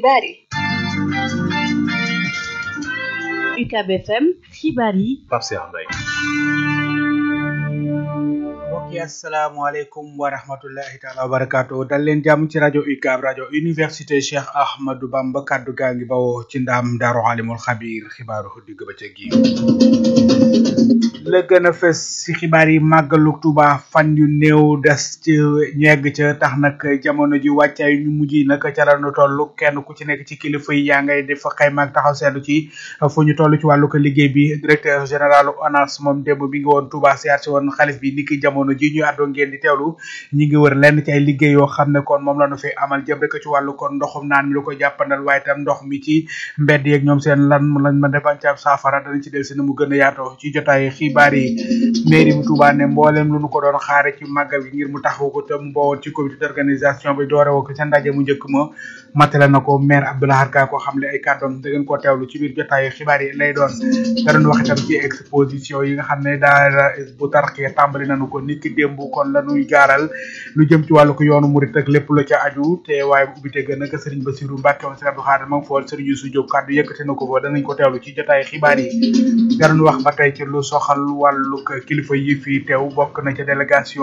xibaar yi UCAB FM xibaar yi Pape Cheikh Mbaye mbokk yi asalaamaaleykum wa rahmatullahi taala wa barakaatu dal leen jàmm ci rajo UCAB rajo université Cheikh Ahmadou Bamba kaddu gaa ngi bawoo ci ndaam daaru alimul xabiir xibaaru digg bëccëg yi la gën a fës ci xibaar yi màggalu Tuuba fan yu néew des ci ñegg ca tax nag jamono ji wàccaay ñu mujj nag ca la ñu toll kenn ku ci nekk ci kilifa yi yaa ngay def xayma ak taxaw seetlu ci fu ñu toll ci wàllu ko liggéey bi directeur général ONAS moom démb bi ngi woon Tuuba siyaar si woon xalif bi niki jamono ji ñu àddoo ngeen di teewlu ñi ngi wër lenn ci ay liggéey yoo xam ne kon moom la ñu fi amal jëm rek ci wàllu kon ndoxum naan mi lu ko jàppandal waaye tam ndox mi ci mbedd yeeg ñoom seen lan lañ mën defañ ci ab saafara danañ ci del si na mu gën a yaatoo ci jotaay xibaar yi mairie bu Touba ne mboolem lu nu ko doon xaare ci màggal gi ngir mu taxaw ko tam mbowoon ci comité d'organisation bi doore woo ko ca ndaje mu njëkk ma matale na ko maire Abdoulahar Ka ko xam le ay kàddoom da ngeen koo teewlu ci biir jotaayu xibaar yi lay doon da doon wax itam ci exposition yi nga xam ne daara bu tarxee tàmbali nañu ko niki démb kon la ñuy gaaral lu jëm ci wàllu ko yoonu murit ak lépp la ca aju te waaye bu ubbite gën nag Serigne Bassirou Mbacke moom Serigne Abdou Khadre ma ngi fool Serigne Youssou Diop kàddu yëkkati na ko fa danañ ko teewlu ci jotaayu xibaar yi da doon wax ba tey ci lu soxal wàllu kilifa yi fi teew bokk na ca délégation